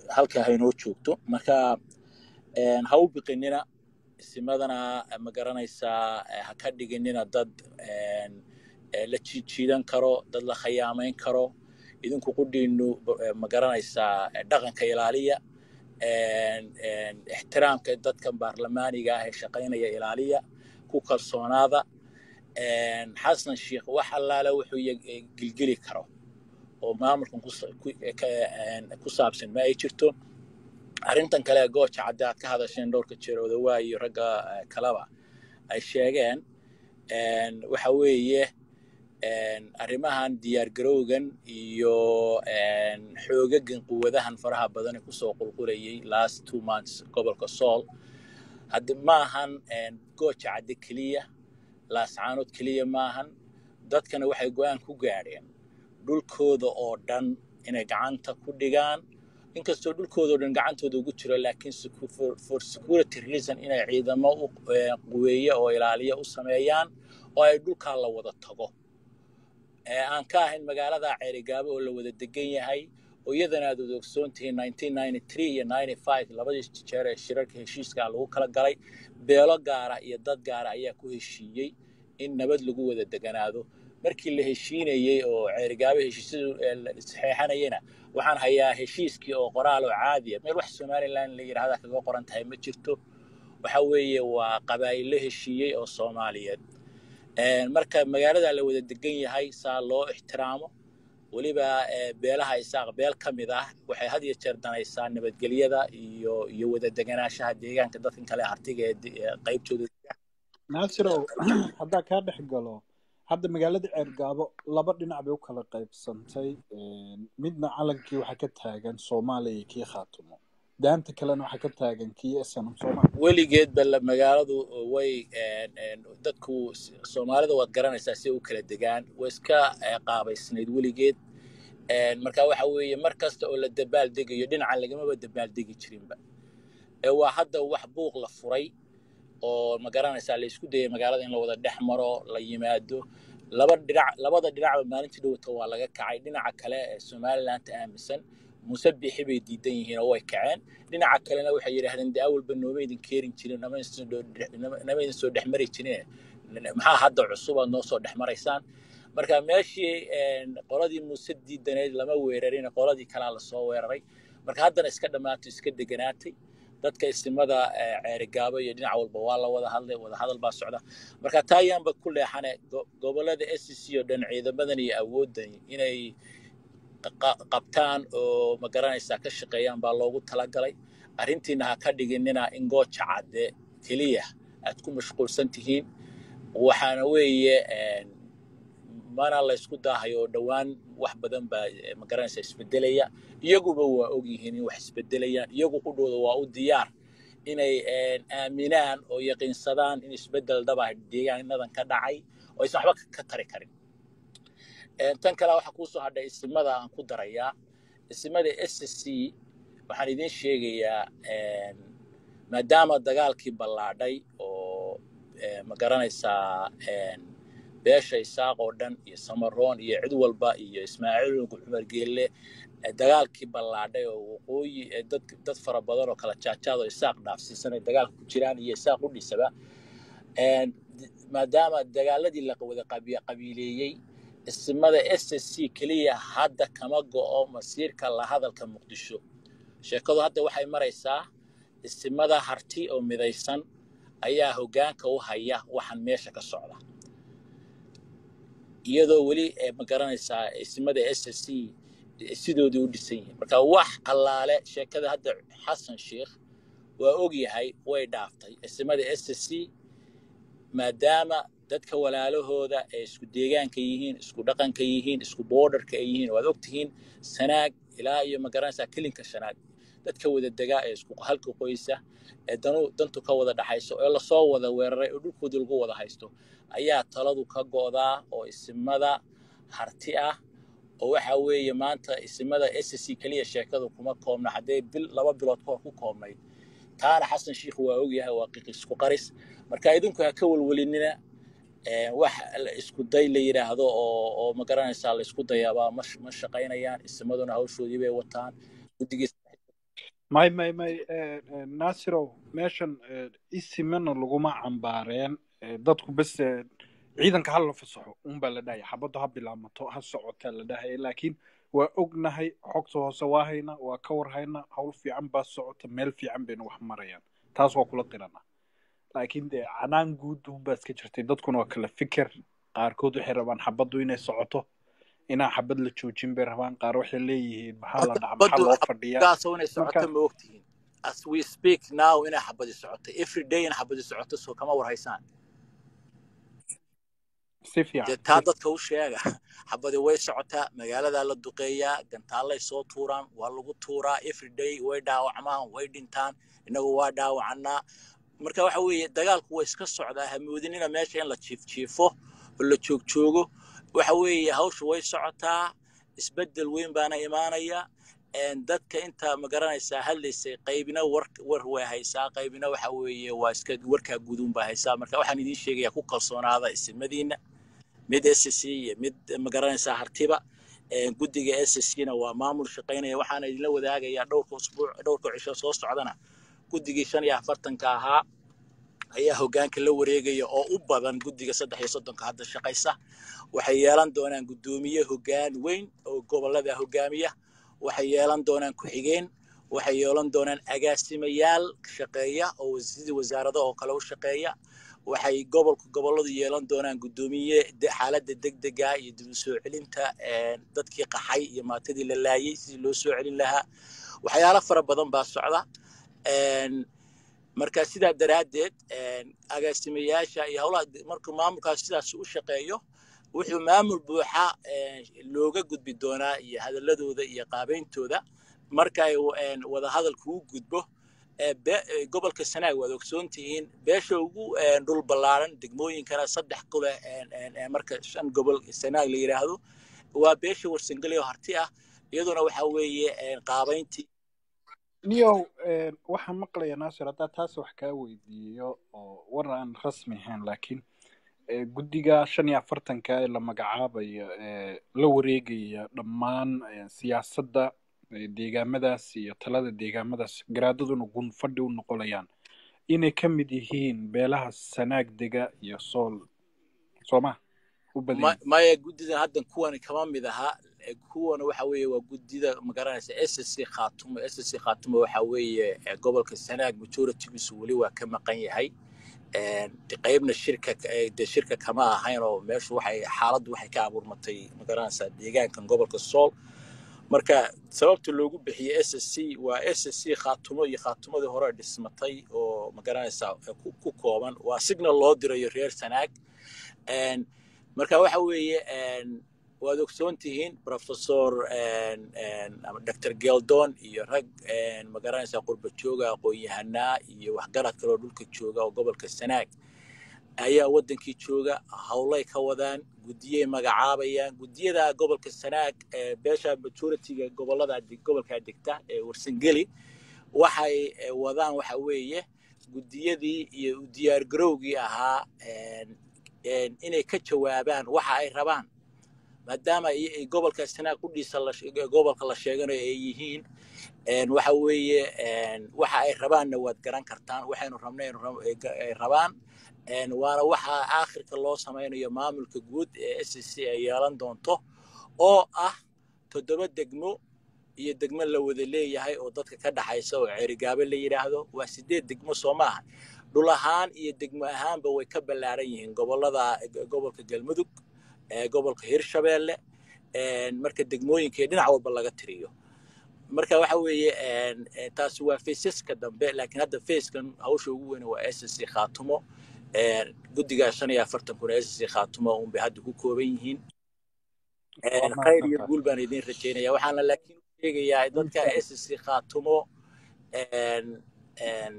halkaa haynoo joogto marka ha u biqinina isimadana ma garanaysaa ha ka dhiginina dad la jiijiidan karo dad la khayaamayn karo idinku qudhiinu ma garanaysaa dhaqanka ilaaliya ixtiraamka dadkan baarlamaaniga ah ee shaqaynaya ilaaliya ku kalsoonaada xasan sheikh wax allaale wuxuu gilgeli karo oo maamulkan ku saabsan ma ay jirto arrintan kale gooja cadde aad ka hadasheen dhowrka jeer odawaa iyo ragga kaleba ay sheegeen waxa weeye arrimahan diyaargarowgan iyo xoogagan quwadahan faraha badan ee kusoo qulqulayay last two months gobolka sool haddi maahan gooja cadde keliya laascaanood keliya maahan dadkana waxay go-aan ku gaadheen dhulkooda oo dhan inay gacanta ku dhigaan inkastoo dhulkooda oo dhan gacantooda ugu jiro laakiin for security reason inay ciidamo quweeye oo ilaaliya u sameeyaan oo ay dhulkaa la wada tago aan ka ahayn magaalada ceerigaabo oo la wada degan yahay oo iyadana aad wada ogsoon tihiin iyo labadii jeer ee shirarka heshiiskaa lagu kala galay beelo gaara iyo dad gaara ayaa ku heshiiyey in nabad lagu wada deganaado markii la heshiinayey oo ceerigaabo heshiisyadu saxeexanayena waxaan hayaa heshiiskii oo qoraal oo caadiya meel wax somalilan la yidhahda kaga qoran tahay ma jirto waxa weeye waa qabaa'illo heshiiyey oo soomaaliyeed marka magaalada la wada degan yahay saa loo ixtiraamo weliba beelaha isaaq beel ka mid ah waxay had iyo jeer danaysaa nabadgelyada iyo iyo wada deganaanshaha deegaanka dadkan kale hartiga ee qaybtooda naasirow haddaa kaa dhex galo hadda magaalada ceergaabo laba dhinac bay u kala qaybsantay midna calankii waxaa ka taagan soomaaliya iyo kii khaatumo daanta kalena waxaa ka taagan kii snm soomaaliya weligeedba magaaladu way dadku soomaalida waad garanaysaa si u kala degaan way iska qaabaysnayd weligeed marka waxa weeye mar kasta oo la dabaal degayo dhinacan lagamaba dabaal degi jirinba waa hadda wax buuq la furay oo ma garanaysaa la isku dayay magaalada in la wada dhex maro la yimaado laba dhinac labada dhinacba maalintii dhowata waa laga kacay dhinaca kale ee somalilandta aaminsan muuse bixi bay diidan yihiin oo way kaceen dhinaca kalena waxay yidhaahdeen de awalba nooma idin keerin jirin nama idin soo dhex mari jirin maxaa hadda cusub aad noo soo dhex maraysaan marka meeshii qoladii muuse diidaneyd lama weerarin qoladii kalaa lasoo weeraray marka haddana iska dhammaato iska deganaatay dadka istimada ceerigaabo iyo dhinac walba waa la wada hadlay wada hadal baa socda marka taa ayaanba ku leexane gobolada s c oo dhan ciidamadan iyo awooddan inay qabtaan oo ma garanaysaa ka shaqeeyaan baa loogu talagalay arrintiina ha ka dhiginina in gooja cadde keliya aad ku mashquulsan tihiin waxaana weeye mana laysku daahayo oo dhowaan wax badan baa ma garanaysaa isbedelaya iyaguba waa og yihiin in wax isbedelayaan iyagu qudhooda waa u diyaar inay aaminaan oo yaqiinsadaan in isbedel dhaba deegaanadan ka dhacay oo aysan waxba ka tari karin tan kale waxaa kuusoo hadhay isimada aan ku darayaa isimada s c waxaan idiin sheegayaa maadaama dagaalkii ballaadhay oo ma garanaysaa beesha isaaq oo dhan iyo samaroon iyo cid walba iyo ismaaciil ugu cumar geelle dagaalkii ballaadhay oo waqooyi dad dad fara badan oo kala jaajaad oo isaaq dhaafsiisan ay dagaalka ku jiraan iyo isaaq u dhisaba maadaama dagaaladii la wada qabiileeyey isimada s c keliya hadda kama go'o masiirka la hadalka muqdisho sheekadu hadda waxay maraysaa isimada harti oo midaysan ayaa hoggaanka u haya waxaan meesha ka socda iyadoo weli ma garanaysaa isimada s c sidoodii u dhisan yihiin marka wax allaale sheekada hadda xasan sheikh waa og yahay way dhaaftay isimada s c maadaama dadka walaalahooda ay isku deegaanka yihiin isku dhaqanka yihiin isku boordarka ay yihiin waad ogtihiin sanaag ilaa iyo ma garanaysaa kelinka shanaag dadka wada degaa ee isku halka qoysa ee danu dantu ka wada dhaxayso ee lasoo wada weeraray oo dhulkoodii lagu wada haysto ayaa taladu ka go'daa oo isimada harti ah oo waxa weeye maanta isimada s c keliya sheekadu kuma koobna haddee bil laba bilood kahor ku koobnayd taana xasan sheikh waa ogyahay waa qiqisku qaris marka idinku ha ka welwelinina wax isku day la yidhaahdo oo oo ma garanaysaa la isku dayaabaa ma ma shaqaynayaan isimaduna hawshoodii bay wataan guddigiis may may may eh, eh, nasirow meeshan eh, isimana laguma cambaareen eh, dadku bes eh, ciidanka ha la fasaxo unbaa la dhahaya xabaddu ha bilaamato ha socotaa la dhahaya laakiin waa ognahay xogta hoose waa hayna waa ka war hayna hawl fiican baa socota meel fiican bayna wax marayaan taas waa kula qirana laakiin dee canaan guud unbaa iska jirtay dadkuna waa kala fikir qaarkood waxay rabaan xabaddu inay socoto inaan xabad la joojin bay rabaan qaar waxay leeyihiin maxaa la horta dhaca maxaa xabaddu loo fadhiyaa xabadgaasoo inay marka socoto ma ogtihiin as we speak now inay xabadi socoto every day in xabadi socoto soo kama war haysaan si dee fiican taa si dadka u sheega xabadi way socotaa magaaladaa la duqeeyaa gantaallay soo tuuraan waa lagu tuuraa every day way dhaawacmaan way dhintaan innagu waa dhaawacannaa marka waxa weeye dagaalku waa iska socdaa hamoodinina meesha in la jiifjiifo oo la joogjoogo waxa weeye hawshu way socotaa isbeddel weyn baana imaanaya een, dadka inta magaranaysaa hadlaysay qaybina war war way haysaa qaybina waxa weeye waa iska warkaa guduun baa haysaa marka waxaan idiin sheegayaa ku kalsoonaada isimadiina mid SSC iyo mid magaranaysaa hartiba Een, guddiga SSC-na waa maamul shaqaynaya waxaana idinla wadaagayaa dhowrka usbuuc dhowrka cisho soo socdana guddigii shan iyo afartanka ahaa ayaa hoggaanka la wareegaya oo u badan guddiga saddex iyo soddonka hadda shaqaysa waxay yeelan doonaan guddoomiye hoggaan weyn oo gobollada hoggaamiya waxay yeelan doonaan ku-xigeen waxay yeelan doonaan agaasimayaal shaqeeya oo sidii wasaarado oo kale u shaqeeya waxay gobolka gobolladu yeelan doonaan guddoomiye de- xaaladda degdega iyo dib u soo celinta een, dadkii qaxay iyo maatadii la laayay sidii loo soo celin lahaa waxyaalo fara badan baa socda Een, marka sidaa daraaddeed een, agaasimayaasha iyo howlaha markuu maamulkaas sidaas u shaqeeyo wuxuu maamul buuxa een, looga gudbi doonaa iyo hadaladooda iyo qaabeyntooda marka ay een, wadahadalku u gudbo ee be- ee gobolka sanaag waad ogsoon tihiin beesha ugu een, dhul ballaaran degmooyinkana saddex kule een, een, een, marka shan gobol sanaag la yidhaahdo waa beesha warsangeli oo harti ah iyaduna waxa weeye een, qaabeyntii niyow een, waxaan maqlaya naasir haddaa taas wax kaa weydiiyo oo war aan rasmi ahayn laakiin ee, guddiga shan iyo afartanka ee la magacaabayo ee la wareegaya dhammaan ee, siyaasadda ee, deegaamadaas iyo talada deegaamadaas garaadaduna gunfadhi u noqonayaan inay ka mid yihiin beelaha sanaag dega iyo sool sooma u badan ma- yihiin maya guddidan haddan kuwan kama mid aha Eh, kuwan waxa weeye waa guddida magaranaysa ssc khaatumo ssc khaatumo waxa weeye eh, gobolka sanaag majoritigiisu weli waa ka maqan yahay Een, de qaybna shirka eh, de shirka kama ahayn oo meeshu waxay xaaladdu waxay ka abuurmatay magaranaysaa deegaankan gobolka sool marka sababta loogu bixiyey ssc waa ssc khaatumo iyo khaatumadii hore dhismatay oo magaranaysaa eh, ku ku kooban waa signal loo dirayo reer sanaag Een, marka waxa weeye een, waad ogsoon tihiin professor een, een, ama dr geldon iyo rag een, magaranaysaa qurba jooga aqoon-yahanaa iyo waxgarad kale oo dhulka jooga oo gobolka sanaag ayaa wadankii jooga howlay ka wadaan guddiyay magacaabayaan guddiyada gobolka sanaag ee beesha majoritiga gobolada gobolkaa degta ee warsangeli waxay eh, wadaan waxa weeye guddiyadii iyo u diyaargarowgii ahaa een, een, inay ka jawaabaan waxa ay rabaan maadaama ay- ay gobolka sanaag qudhiisa la she- gobolka la sheeganayo ay yihiin een, waxa weeye een, waxa ay rabaanna waad garan kartaan waxaynu rabnayn rab- ay ga- ay rabaan een, waana waxa aakhirka loo samaynayo maamulka guud ee s c ay yeelan doonto oo ah toddoba degmo iyo degmo la wada leeyahay oo dadka ka dhaxaysa oo ceerigaabo la yidhaahdo waa sideed degmo soo maaha dhul ahaan iyo degmo ahaanba way ka ballaaran yihiin gobolada gobolka galmudug ee gobolka hirshabeelle een, marka degmooyinka iyo dhinac walba laga tiriyo marka waxa weeye een, een, taasi waa faysaska dambe laakiin hadda fayskan hawsha ugu weyn waa s c khaatumo een, guddigaa shan iyo afartan kun s c khaatumo un bay hadda ku kooban yihiin waa een, khayr iyo mahadsantahay guul baan idiin rajaynaya waxaana laakiin u sheegayaa dadka insha s c khaatumo een, een,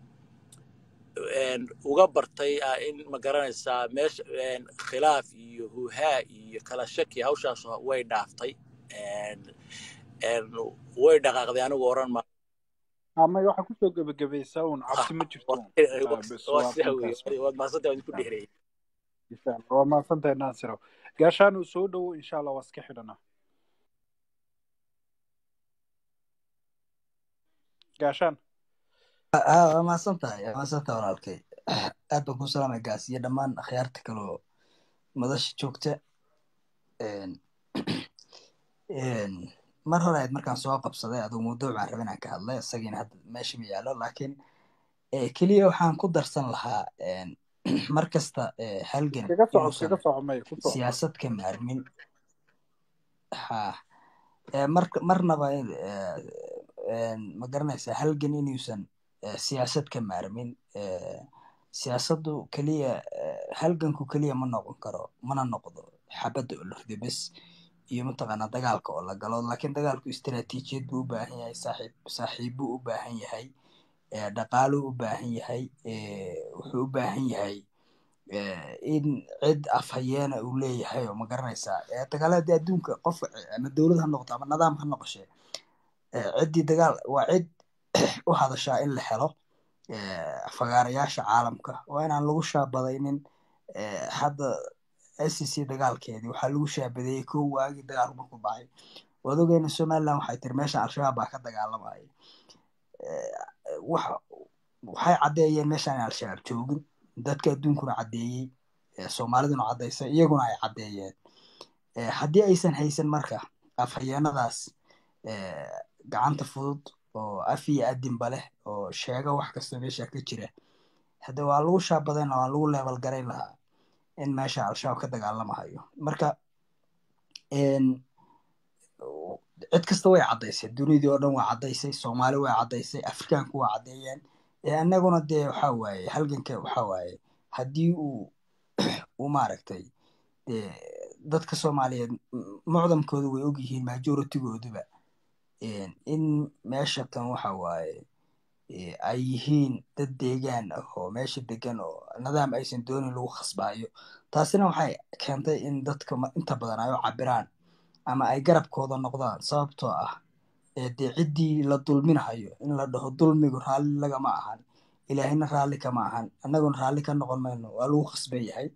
een, uga bartay ah, in ma garanaysaa meesha een, khilaaf iyo huhaa iyo kala shaki hawshaas way dhaaftay een, een, way dhaqaaqday anigu oran ma ama waxaa kusoo gebagabaysaa un cabsi ma jirto un Ah, bes waa waa sidaa intaas wey waad mahadsantahay waan isku Ah, dheereeyay insha allah waa mahadsantahay naasiro gaashaan uu soo dhowo insha allah waa iska xidhanaa gaashaan waa mahadsan tahay waa mahadsan tahay walaalkay aad baan kuu salaamay gaas iyo dhammaan akhyaarta kaloo madasha joogta mar hore ayd markaan soo qabsaday adugu mawduuc baan raba inaan ka hadlay isagiina hadda meesha ma yaallo laakiin keliya waxaan ku darsan lahaa mar kasta halgan kaga soco inuusan kaga soco may ku soco siyaasad ka maarmin ha mar marnaba ma garanaysaa halgan inuusan siyaasad ka maarmin siyaasaddu keliya halganku keliya ma noqon karo mana noqdo xabadda oo la rido bes iyo mataqaanaa dagaalka oo la galo laakiin dagaalku istaraatiijiyad buu u baahan yahay saaxiib saaxiibbuu u baahan yahay dhaqaaluu u baahan yahay wuxuu u baahan yahay in cid afhayeena uu leeyahay oo ma garanaysaa dagaaladii adduunka qof ama dowlad ha noqoto ama nidaam ha noqoshe ciddii dagaal waa cid u hadashaa in la helo fagaarayaasha caalamka waa inaan lagu shaabadaynin hadda scc dagaalkeedii waxaa lagu shaabadeeyey kow waagii dagaalku markuu dhacay waad ogeyna somaliland waxay tiri meesha al-shabaab baa ka dagaalamaya waxay caddeeyeen meeshaan al-shabaab joogin dadka adduunkuna caddeeyey soomaaliduna caddaysay iyaguna ay caddeeyeen haddii aysan haysan marka afhayeenadaas gacanta fudud oo af iyo adinba leh oo sheega wax kasta meesha ka jira hadde waa lagu shaabadayn waa lagu leebal garayn lahaa in meesha al-shabaab ka dagaalamahayo marka cid kasta way caddaysay dunidii oo dhan waa caddaysay soomaali way caddaysay afrikaanku waa caddeeyeen annaguna dee waxa waaye halganka waxa waaye haddii uu uu maaragtay dee dadka soomaaliyeed mucdamkooda way ogyihiin majoritygooduba in meesha tan waxa waaye ay yihiin dad deegaan ah oo meesha degan oo nidaam aysan doonin lagu khasbaayo taasina waxay keentay in dadka inta badan ay u cabiraan ama ay garabkooda noqdaan sababtoo ah dee ciddii la dulminahayo in la dhaho dulmigu raalli lagama ahan ilaahina raalli kama ahan annaguna raalli ka noqon mayno waa lagu khasban yahay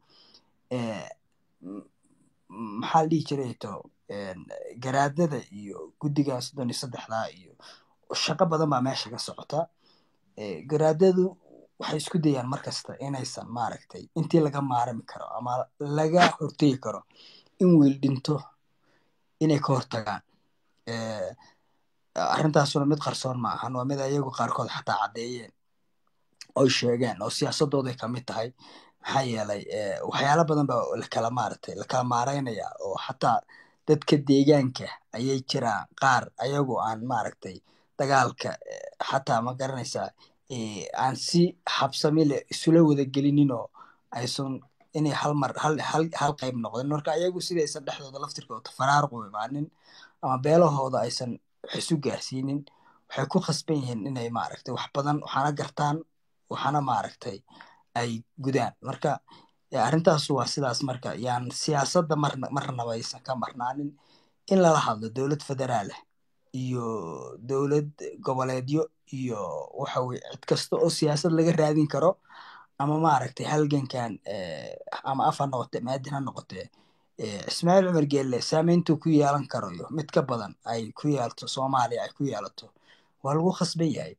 maxaa la dhihi jiray to garaadada iyo guddigan soddon iyo saddexdaa iyo shaqo badan baa meesha ka socota garaadadu waxay isku dayaan markasta inaysan maaragtay intii laga maarami karo ama laga hortegi karo in wiil dhinto inay ka hortagaan arrintaasuna mid qarsoon ma ahan waa mid ayagu qaarkood xataa caddeeyeen oy sheegeen oo siyaasadooday kamid tahay maxaa yeelay waxyaala badan baa lakala maaragtay lakala maaraynaya oo xataa dadka deegaanka ayay jiraan qaar ayagoo aan maaragtay dagaalka xataa ma garanaysaa aan si habsami leh isula wada gelinin oo aysan inay hal mar hal hal hal qayb noqdin marka ayagu sidaysan dhexdooda laftirkooda faraaruq u imaanin ama beelahooda aysan wax isu gaarsiinin waxay ku khasban yihiin inay maaragtay wax badan waxaana gartaan waxaana maaragtay ay gudaan marka arrintaas waa sidaas marka yaan siyaasadda marna marnaba aysan ka marnaanin in lala hadlo dowlad federaalah iyo dowlad goboleedyo iyo waxa weye cid kasta oo siyaasad laga raadin karo ama maaragtay halgankan ama af ha noqote maadin ha noqotee ismaaciil cumar geelle saameyntuu ku yeelan karayo mid ka badan ay ku yeelto soomaaliya ay ku yeelato waa lagu khasban yahay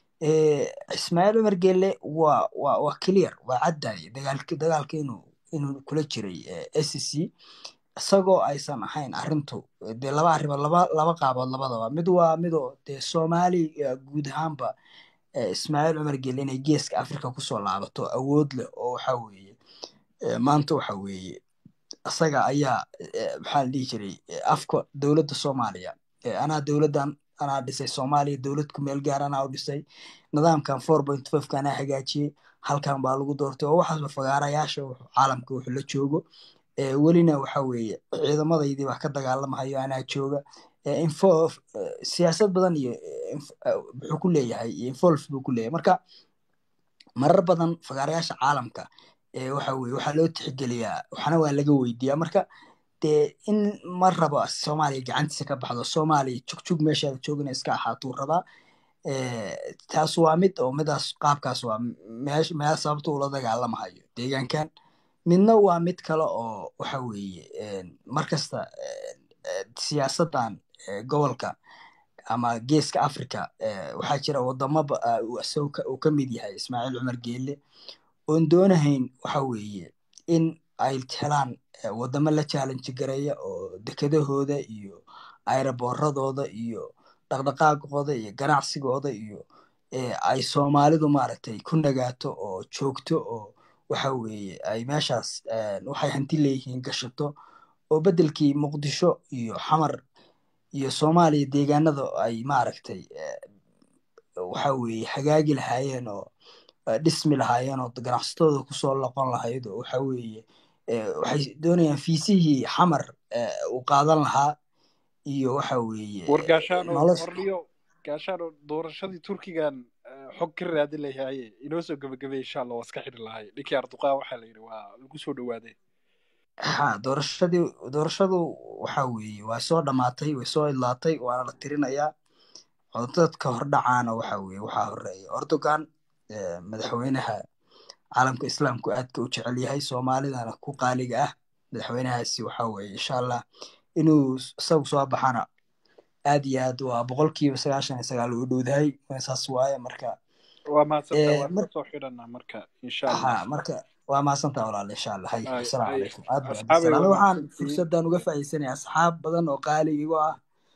ismaaciil cumar geelle waa waa waa clear waa caddaye dagaalki dagaalka inuu inuu kula jiray scc isagoo aysan ahayn arrintu dee laba arrimood laba laba qaabood labadaba mid waa midoo dee soomaali guud ahaanba ismaaciil cumar geelle inay geeska africa kusoo laabato awood leh oo waxa weeye maanta waxa weeye isaga ayaa maxaa la dhihi jiray afka dowladda soomaaliya anaa dowladdan anaa dhisay soomaaliya dowlad ku meel gaar anaa u dhisay nidaamkan four point fiveka anaa hagaajiyey halkan baa lagu doortay oo waxaasba fagaarayaasha caalamka wuxuu la joogo welina waxa weeye ciidamadaydii baa ka dagaalamahayo anaa jooga info siyaasad badan iyo wuxuu ku leeyahay iyo involve buu ku leeyahay marka marar badan fagaarayaasha caalamka waxa weye waxaa loo tixgeliyaa waxna waa laga weydiiyaa marka dee in ma rabo soomaaliya gacantiisa ka baxdo soomaaliya jugjug meeshaada joogina iska ahaatuu rabaa taas waa mid oo midaas qaabkaas waa meesh meel sababta ula dagaalamahayo deegaankan midna waa mid kale oo waxa weeye markasta siyaasaddan gobolka ama geeska africa eh, waxaa jira wadamo ba- ah, uu isagoo ka- uu ka mid yahay ismaaciil cumar geelle oon doonahayn waxa weeye in ay helaan eh, wadamo la challenge gareeya oo dekedahooda iyo ayraboorradooda iyo dhaqdhaqaaqooda iyo ganacsigooda iyo eh, ay soomaalidu maaragtay ku nagaato oo joogto oo waxa weeye ay meeshaas eh, waxay hanti leeyihiin gashato oo beddelkii muqdisho iyo xamar iyo soomaaliya deegaanada ay maaragtay eh, waxa weeye hagaagi lahaayeen oo eh, dhismi lahaayeen oo ganacsatooda kusoo loqon lahayd oo waxa weeye eh, waxay doonayaan fiisihii xamar eh, uu qaadan lahaa iyo waxa weeye war eh, gaashaano nolosha warniyo gaashaano doorashadii turkigan eh, xog ka raadi lahaye inoo soo gebagabay insha allah waa iska xidhi lahay ninkii arduqaa waxaa la yidhi waa lagu soo dhawaaday ha doorashadii doorashadu waxa weeye waa soo dhamaatay way soo idlaatay waana la tirinayaa oo dadka hordhacaana waxa weeye waxaa horeeya erdogan eh, madaxweynaha caalamka islaamku aadka u jecel yahay soomaalidana ku qaaliga ah madaxweynahaasi waxa weeye insha allah inuu isagu soo baxana aad iyo aad waa boqolkiiba sagaashan iyo sagaal u dhowdahay saas waaye marka waa mahadsantaa eh, waan mar ka soo xidhanaa marka insha allah ha marka waa mahadsantaa walaal insha allah hay ay asalaamu ay calaykum aad baan asxaabay adigsalaam waa waxaan mahadsantihiin fursaddan uga faa'iidsanaya asxaab badan oo qaali igu ah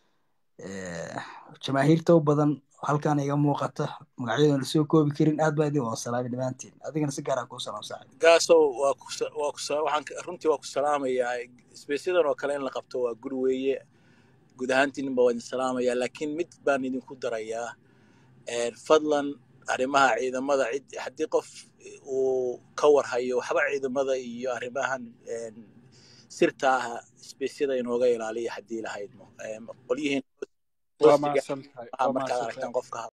eh, jamaahiirta u badan halkan iga muuqata magacyadoon la soo koobi karin aad baa idin wada salaamay dhammaantiin adigana si gaaraan kuu salaam saaxiib gaasow waa ku sa- waa ku sa- waxaan ka- runtii waa ku salaamayaa isbeysyadan oo kale in la qabto waa guri weeye guud ahaantiinba waa idin salaamayaa laakiin mid baan idinku darayaa een, fadlan arrimaha ciidamada cid haddii qof uu ka warhayo waxba ciidamada iyo arrimahan een, sirta ah isbeysyada inooga ilaaliya haddii lahayd qolyihiin waa hoostiga mahadsantahay waxaa waa markaad mahadsantahay aragtaan qofka